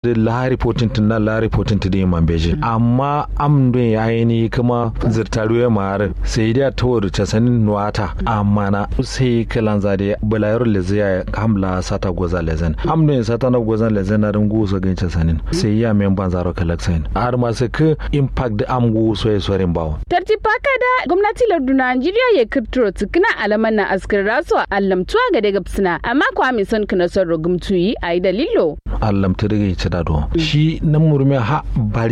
lahari potintin na lahari potintin da man beji amma am don ya yi kuma zirtaru ya mara sai da ta wuri ta sanin nuwata amma na sai kalan zade bulayar leze ya hamla sata goza lezen am don sata na goza lezen na rungu so gan ta sanin sai ya men ban zaro kalaksain har ma sai ka impact da am gu so ya sorin bawo tartibaka da gwamnati lardun Najeriya ya kirtiro tukuna alaman na askar rasuwa allamtuwa ga daga suna amma kwa mai son kana son rogumtuyi a yi dalilo allamta daga ya ci dado shi nan murmi ha bari